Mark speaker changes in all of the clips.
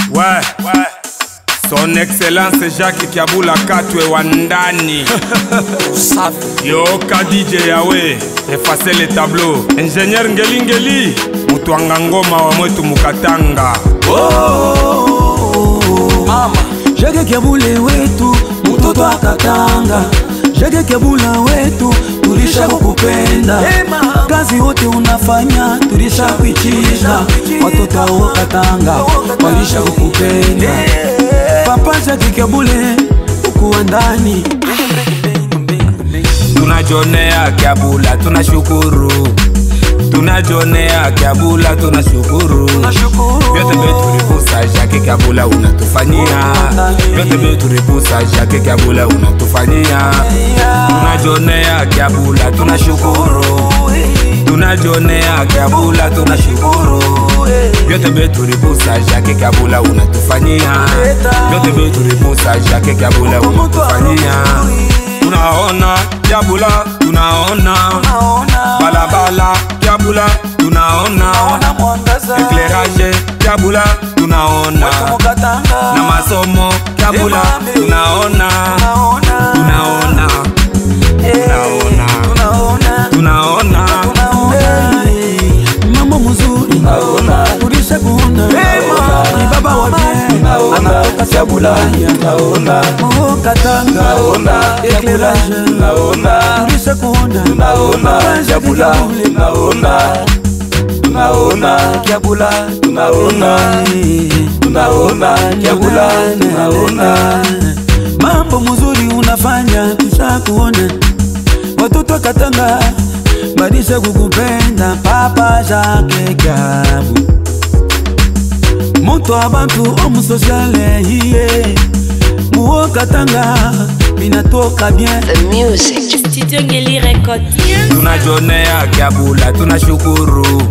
Speaker 1: Ouais, ouais. Son Excellence Jacques Kiabula Katwe wa ndani yoka DJ yawe efase le tableau ingénieur ngeli ngeli mutwanga ngoma wa mwetu mukatanga
Speaker 2: Jage Kiabule wetu mtoto akatanga Jage Kiabula wetu tulisha kukupenda kazi wote unafanya tulisha kuichinda watoto wa katanga walisha kukupenda papa Jage Kiabule ukuwa ndani
Speaker 1: tunajonea Kiabula tunashukuru tunajonea Kiabula tunashukuru vyote veturipusa Jacques Kiabula unatufanyia vyote veturipusa Jacques Kiabula unatufanyia tunajonea Kiabula tunashukuru tunajonea Kiabula tunashukuru vyote veturipusa Jacques Kiabula unatufanyia vyote veturipusa Jacques Kiabula unatufanyia tunaona Kiabula tunaona balabala Kiabula tunaona éclairage Kiabula tunaona na masomo Kiabula tunaona tunaona tunaona tunaona
Speaker 2: mambo mzuri tulisha kuona ni baba wa bien anatoka Sabulaya oh Katanga éclairage tulisha kuona Papa Jacques Kiabule.
Speaker 3: tunaona Kiabula tunaona tunaona Kiabula tunaona
Speaker 2: mambo mzuri unafanya tusha kuona watoto wa Katanga badisha kukupenda Papa Jacques Kiabu moto abantu omusosiale iye muo Katanga minatoka bien
Speaker 4: The music.
Speaker 5: Studio Ngeli Record.
Speaker 1: tunajonea Kiabula tunashukuru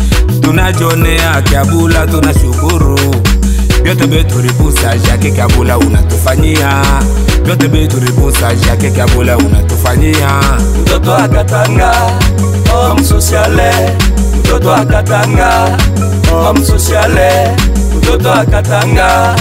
Speaker 1: tunajonea Kiabula tunashukuru vyote veturipusa Jacques Kiabula unatufanyia vyote veturipusa Jacques Kiabula unatufanyia
Speaker 3: mtoto akatanga omsosiale mtoto akatanga omsosiale mtoto akatanga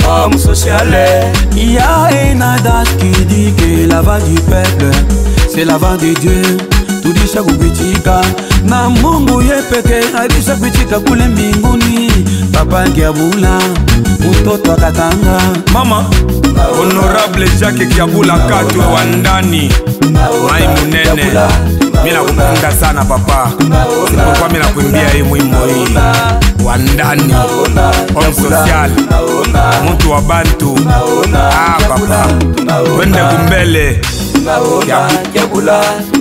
Speaker 3: omsosiale
Speaker 2: Il y a un adage qui dit que la voix du peuple, c'est la voix de Dieu. Tudisha kukuitika na Mungu ye peke alisha kuitika kule mbinguni. Papa Kiabula mtoto wa Katanga
Speaker 1: mama honorable Jacques Kiabula Katwe wa ndani mai munene mina kupenda sana papa sipokuwa mina kuimbia hii mwimbo hii wa ndani homme social mtu wa bantu ah papa twende kumbele
Speaker 3: Kiabula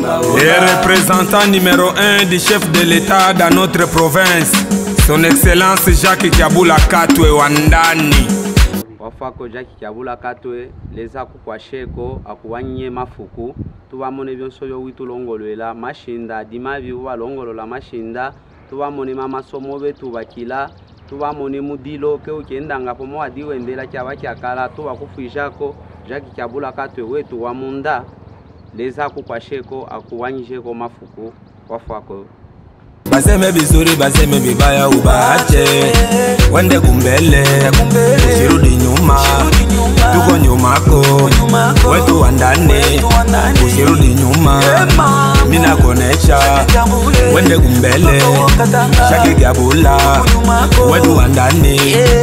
Speaker 1: Le représentant numéro 1 du chef de l'État dans notre province, son Excellence Jacques Kiabula Katwe wa ndani.
Speaker 6: wafako jaki kiabula katwe leza kukwasheko akuwanye mafuku tubamone byonso byowi tulongololela mashinda dimabi balongolola mashinda tubamone masomo betu bakila tubamone mudilo ke ukendanga pomo wadiwendela kyaba kyakala tubakufwijako jaki kiabula katwe wetu wa munda leza kukwasheko akuwanyisheko mafuku wafako
Speaker 1: baseme vizuri baseme vibaya ubaache wende kumbele usirudi nyuma tuko nyumako wetu wa ndani usirudi nyuma mina konesha wende kumbele Jacques Kiabula wetu wa ndani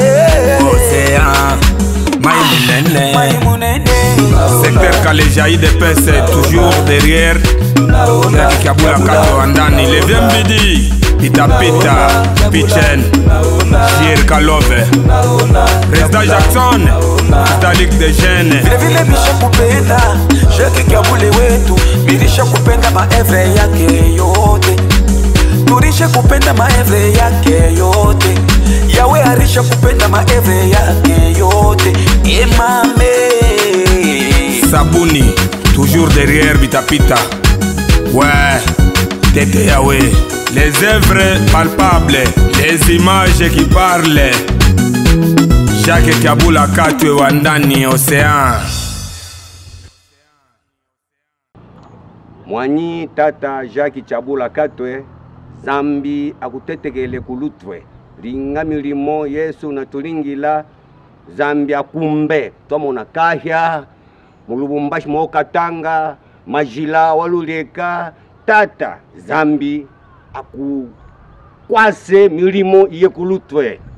Speaker 1: osea mai munene secteur Kalejaï de Pese toujours derrière Jacques Kiabula Katwe wa ndani Levie Mbidi Pitapita Pichen Jir Kalove Président Jackson Italique de Jeunes
Speaker 2: vilevile bisha kupenda Jacques Kiabule wetu bilisha kupenda maevre yake yote tulisha kupenda maevre yake yote yawe arisha kupenda maevre yake yote emame
Speaker 1: Sabuni toujours derrière Bitapita Ouais Tete Yahweh Les œuvres palpables Les images qui parlent Jacques Kiabula Katwe wa ndani Océan
Speaker 6: mwanyi tata jaki chabula katwe zambi akutetekele kulutwe
Speaker 4: linga milimo yesu natulingila zambi akumbe twamona kahya mulubumbashi mookatanga majila waluleka tata zambi akukwase milimo iye kulutwe